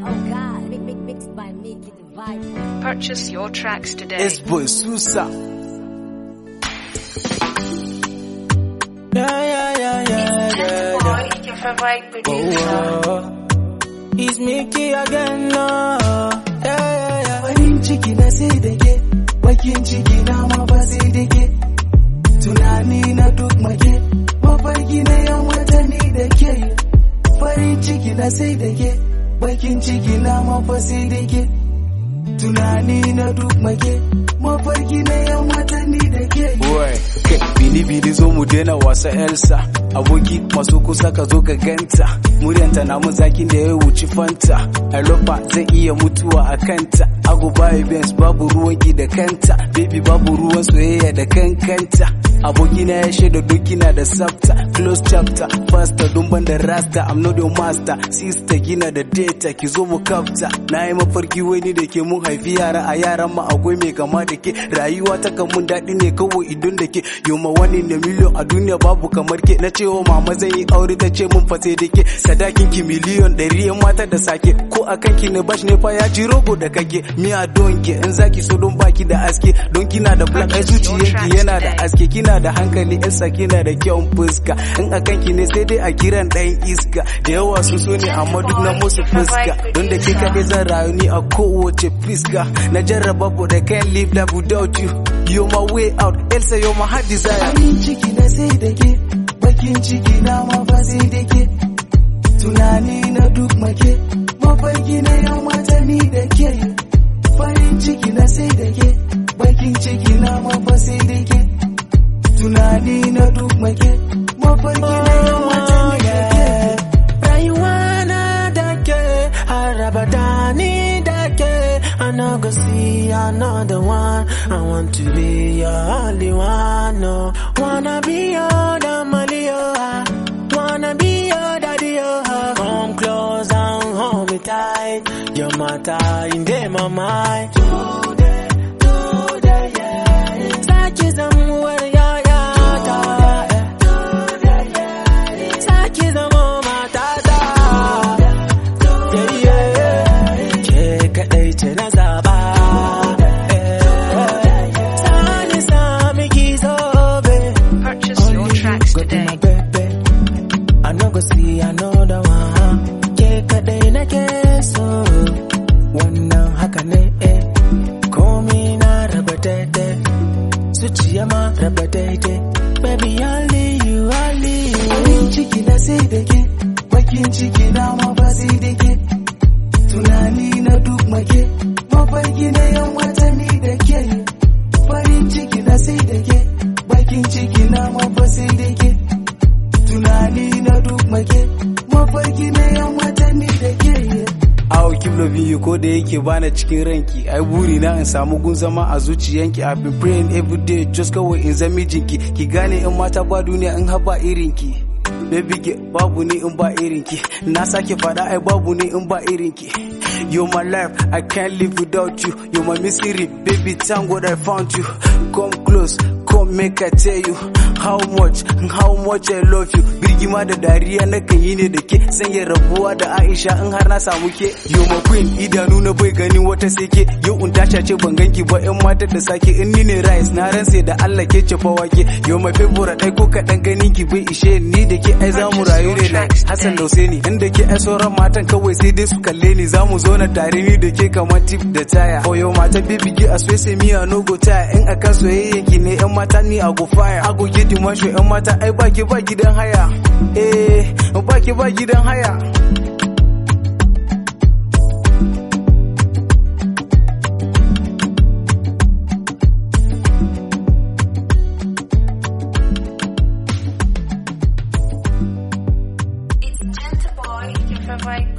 Oh God, mix, mix, mixed by me, get the vibe. Purchase your tracks today. S boy Susa. Yeah, yeah, yeah, yeah, yeah, yeah. your favorite Oh, producer. oh. It's Mickey again, no. Yeah, yeah, yeah. Farin ciki na sai da ke, bakin ciki na ma ba sai da ke. Tunani na duk make, mafarki na yan watanni da ke. Farin ciki na sai da ke, bakin ciki na ma fa sai da ke. Tunani na duk make, mafarki na yan watanni da ke. Boy, kai bini bini zo mu daina wasa Elsa. Aboki masu kusa ka zo ka ganta. Muryanta na mun zakin da ya wuci fanta. I love her zai iya mutuwa a kanta. Ago bayi Benz babu ruwan ki da kanta. Baby babu ruwan soyayya da kankanta. Aboki na ya shaida doki na da sabta. Close chapter, faster don ban da rasta. I'm not your master. Sister gina da data ki zo mu kafta. Na yi mafarki wani da ke mun haifi yara a yaran ma akwai mai kama da ke. Rayuwa ta kan mun daɗi ne kawai idon da ke. Yoma wani da miliyon a duniya babu kamar ke. Na cewa mama zan yi aure ta ce mun fate da ke. Sadakin ki miliyon ɗari yan mata da sake. Ko a kanki ne bash ne fa ya ji rogo da kake. Mi a don ke in zaki so don baki da aske. Don kina da black ai zuciyanki yana da aske. Kina da hankali yasa kina da kyau fuska. In a kanki ne sai dai a kiran ɗayan iska. Da yawa su so ne amma duk na musu fuska. Don da ke kaɗai zan rayu ni a kowace fiska. Na jarraba but I can't live life without you. You're my way out, Elsa you're my heart desire. Farin ciki na sai da ke, bakin ciki na ma ba sai da ke. Tunani na duk make, mafarki na yan watanni da ke. Farin ciki na sai da ke, bakin ciki na ma ba sai da ke. Tunani na duk make, mafarki na yan watanni da ke. Rayuwa na da ke, har abada ni da ke. I no go see another one. I want to be your only one. No, wanna be your damali, oh. Wanna be your daddy, oh. Come close and hold me tight. Your matter in day, my mind. Today, today, yeah. Saki zamuwar yayata. Saki zamo matata. Yeah, yeah. Ke kaɗai ce na zaɓa. Sani sami ki zobe. Purchase your tracks Go to today. my baby. I no go see another one. Ke kaɗai nake so. Wannan haka ne eh. Komi na raba daidai. Zuciya ma raba daidai. Baby only you only you. Farin ciki na sai da ke. Bakin ciki na ma ba sai da ke. Tunani na duk make. Mafarki na yan watanni da ke. Farin ciki na sai da ke. Bakin ciki na ma ba sai da ke. tunani na duk make mafarki na yan watanni da ke Awo keep loving you ko da yake bana cikin ranki ai buri na in samu gun zama a zuciyanki I've been praying every day just kawai in zama mijinki ki gane in mata ba duniya in haba irinki Baby ke babu ni in ba irinki na sake fada ai babu ni in ba irinki You're my life, I can't live without you. You're my misery, baby. Thank God I found you. Come close, come make I tell you how much, how much I love you. Birgima da dariya na kan yi ne da ke, sanya rabuwa da Aisha in har na samu ke. You're my queen, idanu na bai ganin wata sai ke. Yau in tasha ce ban ganki ba yan matar da sake in ni ne rice na ransa da Allah ke ce fa wake. You're my favorite, ai ko kaɗan ganin ki bai ishe ni da ke ai za mu rayu ne like Hassan da Husaini. Inda ke ai sauran matan kawai sai dai su kalle ni za mu zo na tare ni da ke kamar tip da taya. Oh yo mata baby ki a swese mi a no go taya in akan soyayyen ki ne yan mata ni a go fire. I go get the masho yan mata ai baki ba gidan haya. Eh baki ba gidan haya. It's Gentle Boy, your favorite